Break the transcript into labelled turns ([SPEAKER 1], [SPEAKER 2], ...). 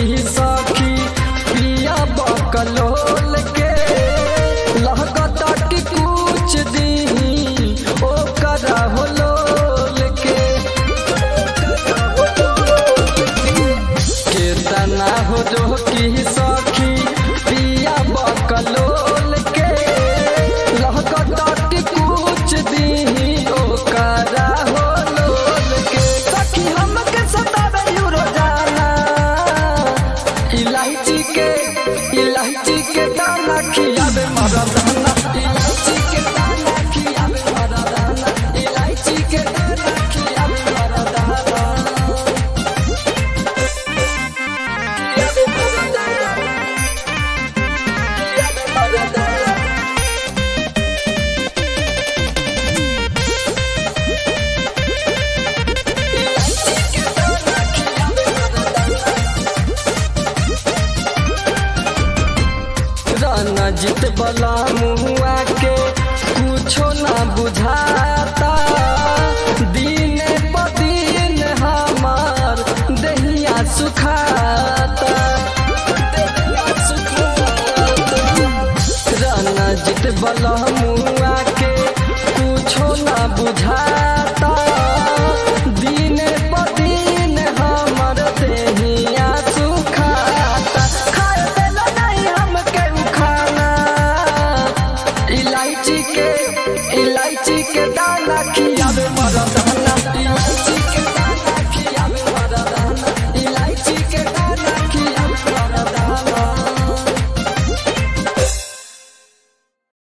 [SPEAKER 1] की सखी पिया बकलोल के लहकता कि कुछ दी ओ करा हो लोल के केतना हो जो की सखी पिया बकलोल के लहकता कि कुछ दी ओ करा हो लोल के सखी हमके सतावे यू रोजाना इलायची के इलायची के दाना खियावे मारा दाना इलायची के दाना खियावे मारा दाना इलायची के दाना खियावे मारा दाना खियावे मारा दाना खियावे मारा दाना इलायची के दाना खियावे मारा दाना रणजित बला मुआ के कुछो ना बुझाता दिन प दिन हमार दहिया सुखाता देहिया सुखाता। रणजित बला मुआ के कुछो ना बुझाता दिन प दिन हमर देहिया सुखाता खाए देला नहीं हमके उ खाना इलायची के इलायची के दाना खिया